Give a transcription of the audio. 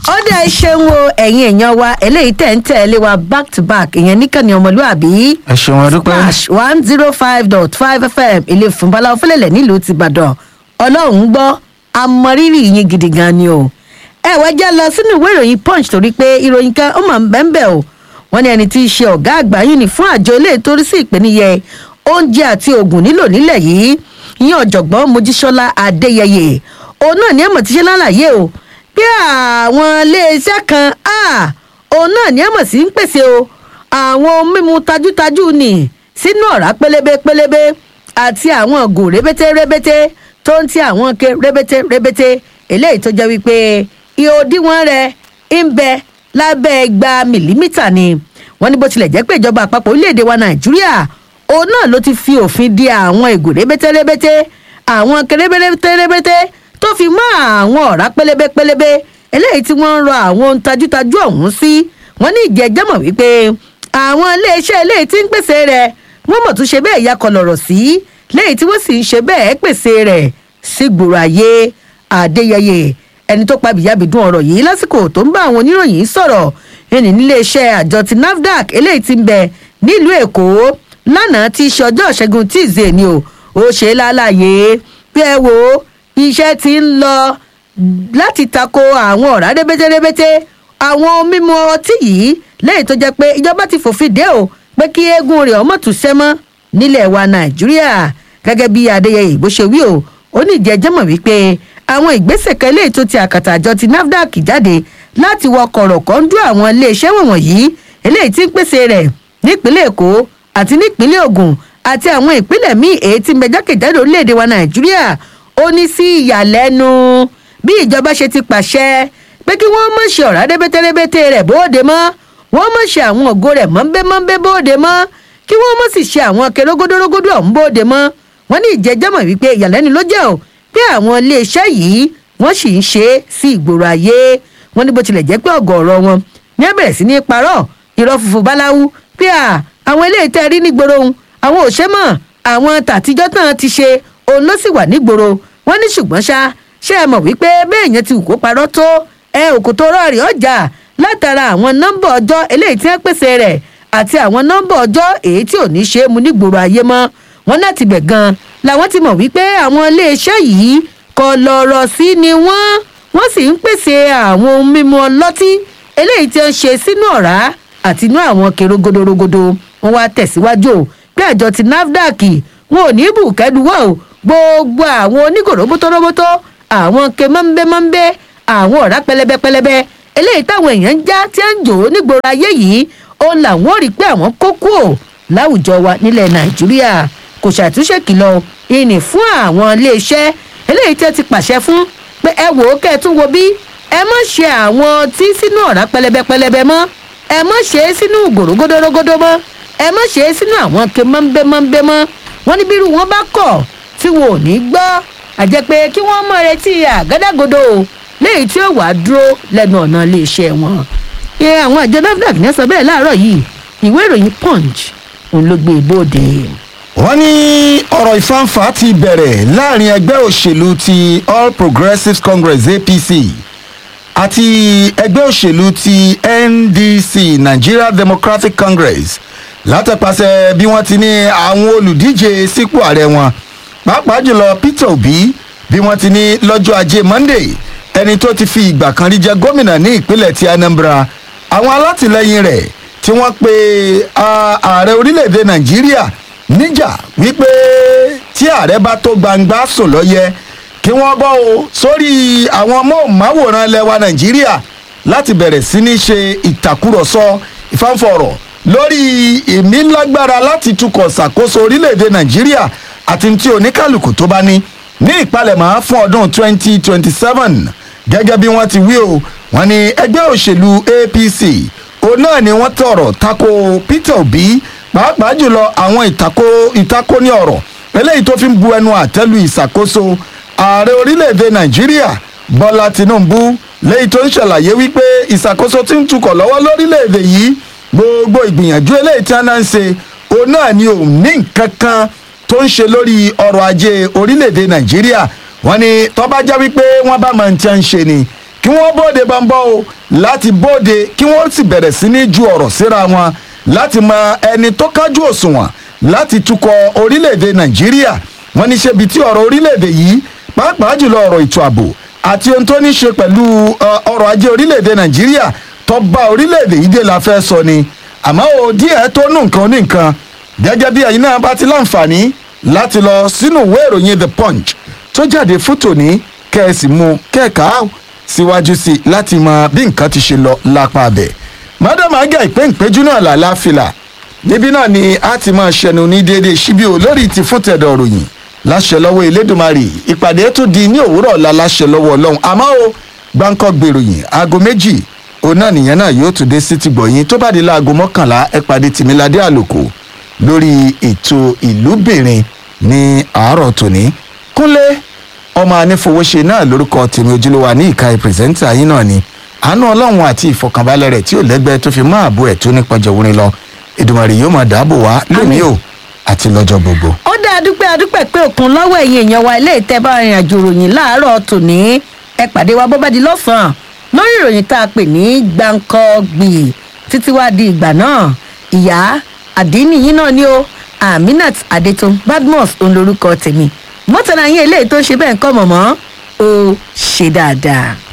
ó dẹ̀ ṣeun o ẹ̀yin èèyàn wa eléyìí tẹ̀ ń tẹ̀lé wa back to back ìyẹn níkànnì ọmọlúàbí ẹ ṣeun adúpẹ́. slash one zero five dot five fm ilé ìfúnbalá ọ̀fẹ́lẹ̀lẹ̀ nílùú tìbàdàn ọlọ́run gbọ́ amọ̀rírì yín gidi gan ni o ẹ wá já lọ sínú ìwé ìròyìn punch torí pé ìròyìn kan ó máa ń bẹ́ẹ̀ bẹ́ẹ̀ o wọ́n ní ẹni tí í ṣe ọ̀gá àgbà yìí ní fún àjọ ilé ìtorí sí ìpèníyẹ oúnjẹ àti oògùn nílò nílẹ̀ yìí ìyẹn ọ̀jọ̀gbọ́n mojísọ́lá adéyẹyẹ òun náà ní ẹ̀mọ̀ tí ṣe lálàyé o bí àwọn iléeṣẹ́ kan ah, òun náà ní ẹ̀mọ̀ sí ń pèsè o àwọn ohun mímu tajútajú ni sínú ọ̀rá pélébé pélébé àti àwọn ògò rébété rébété tó ń ti àwọn ke rébété rébété eléyìí tó jẹ́ wípé iye òdiwọ̀n rẹ̀ ń bẹ lábẹ́ igba mìlímítà ni wọ́n ní bó tilẹ̀ jẹ́ pé ìjọba àpapọ̀ orílẹ̀-èdè wa nàìjíríà òun náà ló ti fi òfin di àwọn ìgò rébété rébété àwọn kérébété rébété tó fi mọ́ àwọn ọ̀rá pélébé pélébé eléyìí tí wọ́n ń rọ àwọn ohun tajútajú ọ̀hún sí wọ́n ní ìjẹ́jẹ́ mọ̀ wípé àwọn iléeṣẹ́ eléyìí tí ń pèsè rẹ̀ wọ́n mọ̀ tún ṣe bẹ́ẹ̀ yakọ̀ lọ̀rọ̀ sí léyìí tí wọ́n sì ń ṣe bẹ́ẹ̀ pèsè rẹ̀ sí gbòòrò ayé adéyẹyẹ ẹni tó pa bìyàbìdún ọ̀rọ̀ yìí lásìkò tó ń bá àwọn oníròyìn sọ̀rọ̀ ẹni níléeṣẹ́ àjọ ti nafdac eléyìí ti ń bẹ nílùú èkó lánàá tí í ṣe ọjọ́ ìṣẹ́gun tíìzé ni o ó ṣe é lálàyé bí ẹ wo iṣẹ́ ti ń lọ láti tako àwọn ọ̀rá rébétérébété àwọn ohun mímu ọtí yìí lẹ́yìn tó jẹ́ pé ìjọba ti fòfin dé o pé kí eégún rẹ̀ ọmọ tún sẹ́mọ́ nílẹ̀ wa nàìjíríà gẹ́gẹ́ bí adéyẹyẹ bó ṣe wí o ó ní ìjẹ́jẹ́ mọ̀ wípé àwọn ìgbésẹ̀ kan eléyìí tó ti àkàtà àjọ ti nafdac jáde láti wọ kọ̀rọ̀kọ́ńdú àwọn iléeṣẹ́ wọ̀nyí eléyìí tí ń pèsè rẹ̀ nípínlẹ̀ èkó àti nípínlẹ̀ ògùn àti àwọn ìpínlẹ̀ míì èyí tí ń bẹ jákèjádò orílẹ̀-èdè wa nàìjíríà ó ní sí ìyàlẹ́nu bí ìjọba ṣe ti pàṣẹ pé kí wọ́n mọ̀ ṣe ọ̀rá rẹ́bẹ́tẹ́rẹ́bẹ́tẹ́ rẹ̀ bóde mọ́ wọ́n mọ̀ ṣe àwọn ògo rẹ̀ mọ́ńbẹ́mọ́ńbẹ́ bóde mọ́ kí wọ́n mọ̀ sì ṣe àwọn kerógódórógódó ọ̀hún bóde mọ́ wọ́n ní ìjẹ́jẹ́mọ̀ wípé ìyàlẹ́nu ló jẹ́ o pé àwọn iléeṣẹ́ yìí wọ́n sì ń ṣe é sí ìgboro ayé wọ́n ní bó tilẹ̀ jẹ́ pé ọ̀gọ̀ọ̀rọ̀ wọn ní ẹ bẹ̀rẹ̀ sí ní parọ́ irọ́ funfun báláwú pé à àwọn eléyìí tẹ́ rí nígboro ohun àwọn ò ṣe mọ̀ àwọn tàtijọ́ tán ti ṣe òun ló sì wà nígboro wọ́n ní ṣùgbọ́n ṣá ṣé ẹ mọ̀ wípé bẹ́ẹ̀ yẹn ti wù kó parọ́ tó ẹ òkú tó rọ̀ọ̀rì ọjà látara àwọn nọ́mbà ọjọ́ eléyìí tí wọ́n pèsè rẹ̀ àti àwọn nọ́mbà ọjọ́ èyí tí ò ní ṣe é mu nígboro ayé mọ́ wọn láti bẹ̀ gan làwọn ti mọ̀ wípé àwọn iléeṣẹ́ yìí kọ lọ́rọ̀ sí ni wọ́n wọ́n sì ń pèsè àwọn ohun mímu ọlọ́tí eléyìí tí wọ́n ṣe sínú ọ̀rá àti inú àwọn kerogodorogodo wọn wá tẹ̀síwájú o pé àjọ ti nafdac wọn ò ní bùkẹ́dùwọ̀ o gbogbo àwọn onígòrò bótóróbótó àwọn ke mọ́ńbẹ́mọ́ńbẹ́ àwọn ọ̀rá pẹlẹbẹpẹlẹbẹ eléyìí táwọn èèyàn ń já tí ń jò ó nígboro ayé yìí ó làwọn ò rí pé àwọn kó kú ò láwùjọ wa nílẹ̀ nàìjíríà kò ṣàtúnṣe kìlọ̀ ìní fún àwọn iléeṣẹ́ eléyìí tẹ́ ti pàṣẹ fún pé ẹ wò ó kẹ́ ẹ tún wo bí ẹ má ṣe àwọn tí sínú ọ̀rá pẹlẹbẹpẹlẹbẹ mọ́ ẹ má ṣe é sínú gòrógódórógódó mọ́ ẹ má ṣe é sínú àwọn ke mọ́ńbẹ́mọ́ńbẹ́ mọ́ wọ́n ní bírú wọn bá kọ̀ tí wọn ò ní gbọ́ àjẹ́ pé kí wọ́n mọ̀ retí àgádágodo léyìí tí ó wàá dúró lẹ́nu ọ̀nà iléeṣẹ́ wọn. ẹ àwọn àjọ nafdac ní sọ bẹ́ẹ̀ láàárọ̀ yìí ìwé ìròyìn punch òun ló gbé e bóde. wọ́n ní ọ̀rọ̀ ìfáǹfà ti bẹ̀rẹ̀ láàrin ẹgbẹ́ òṣèlú ti all progressives congress apc àti ẹgbẹ́ òṣèlú ti ndc nigeria democratic congress látẹ̀pàṣẹ bí wọ́n ti ní àwọn olùdíje sípò ààrẹ wọn pàápàá jùlọ peter obi bí wọ́n ti ní lọ́jọ́ ajé monday ẹni tó ti fi ìgbà kan rí jẹ gómìnà ní ìpínlẹ̀ ti anambra àwọn alátìlẹyìn rẹ̀ tí wọ́n pe ààrẹ orílẹ̀-èdè nàìjíríà níjà wípé tí ààrẹ bá tó gbangba sùn lọ́yẹ kí wọ́n bọ́ o sórí àwọn móhùnmáwòrán lẹ́wà nàìjíríà láti bẹ̀rẹ̀ sí ní ṣe ìtàkùrọ̀sọ ìfáǹfọ̀rọ̀ lórí ìmílágbára láti tukọ̀ ṣàkóso orílẹ̀-èdè nàìjíríà àti tí oníkàlùkù tó bá ní ní ìpalẹ̀mọ́ fún ọdún 2027 gẹ́gẹ́ bí wọ́n ti wí o wọ́n ní ẹgbẹ́ òṣèlú apc òun náà ni wọ́n tọrọ tako peter obi pàápàá jùlọ àwọn ìtako ìtako ní ọ̀rọ̀ eléyìí tó fi ń bu ẹnu àtẹ́lu ìṣàkóso ààrẹ orílẹ̀-èdè nàìjíríà bọ́lá tinubu léyìí tó ń ṣàlàyé wípé ìṣàkóso tí ń tukọ̀ lọ́wọ́ lórílẹ̀-èdè yìí gbogbo ìgbìyànjú eléyìí tí wọ́n náà ń ṣe òun náà ni òun ní nǹkan kan tó ń ṣe lórí ọrọ̀ ajé orílẹ̀-èdè nàìjíríà wọ́n ní tọ́ba jẹ́ wípé wọ́n bá máa ń tẹ́ ń ṣe ni kí wọ́n bóde bọ́ńbọ́ o láti bóde kí wọ́n sì bẹ̀rẹ̀ sí ní ju ọ̀rọ̀ síra wọn láti mọ ẹni tó kájú òṣùwọ̀n láti tukọ̀ orílẹ̀-èdè nàìjíríà wọ́n ní ṣebi tí ọ̀rọ̀ orílẹ̀-èdè yìí pàápàá jùlọ ọ̀rọ̀ ètò ààbò àti ohun tó ní ṣe pẹ̀lú uh, ọrọ̀ ajé orílẹ̀-èdè nàìjíríà tó bá orílẹ̀-èdè yìí dé la fẹ́ sọ ni àmọ́ o díẹ̀ tó nù nǹkan ní nǹkan gẹ́gẹ́ bí ẹ̀yin náà bá ti láǹfààní láti lọ sínú ìwé ìròyìn the punch tó jáde fún tòní kẹ́ẹ̀sì mú kẹ́ẹ̀ka síwájú sí i láti mọ bí nǹkan ti ṣe lọ lápá abẹ madam aga ìpéǹpéjú náà làlá fìlà níbí náà ni a ti máa ṣẹnu ní déédéé síbí o lórí ti fún tẹ̀dọ̀ ròyìn láṣẹ lọ́wọ́ elédùnmarè ìpàdé tó di ní òwúrọ̀ ọ̀la láṣẹ lọ́wọ́ ọlọ́run àmọ́ o gbáǹkọ́ gbèròyìn aago méjì òun náà nìyẹn náà yóò tún dé sí ti gbọ̀yìn tó bá di láago mọ́kànlá ẹ pàdé tìmíládé àlòkò lórí ètò ìlúbìnrin ní àárọ̀ tòní kúnlé ọmọ anífowóṣe náà lórúkọ tèmi ojúlówà ní ìka ìpìrìsẹ́ńtà yín náà ni àánú ọlọ́run àti ìfọkànbalẹ̀ rẹ̀ tí ò lẹ́gbẹ́ tó fi mọ́ ààbò ẹ̀ tó nípa jọ̀wọ́rin lọ ìdùmọ̀rì yóò máa dáàbò wá lónìí o àti lọ́jọ́ gbogbo. ó dá adúpẹ́ adúpẹ́ pé òkun lọ́wọ́ ẹ̀yìn èèyàn wa ilé ìtẹ́ bá rìn àjò ròyìn láàárọ̀ tòní ẹ pàdé wa bó bá di lọ́sàn-án lórí ìròyìn tá a pè ní gbàǹkọ́gbì títí wá di ìgbà náà ìyá àdínì yín náà ni ó aminat adetun badmus òun lorúkọ tèmi mọ́tàlá yín eléyìí tó ṣe bẹ́ẹ̀ ń kọ́ mọ̀mọ́ ó ṣe dáadáa.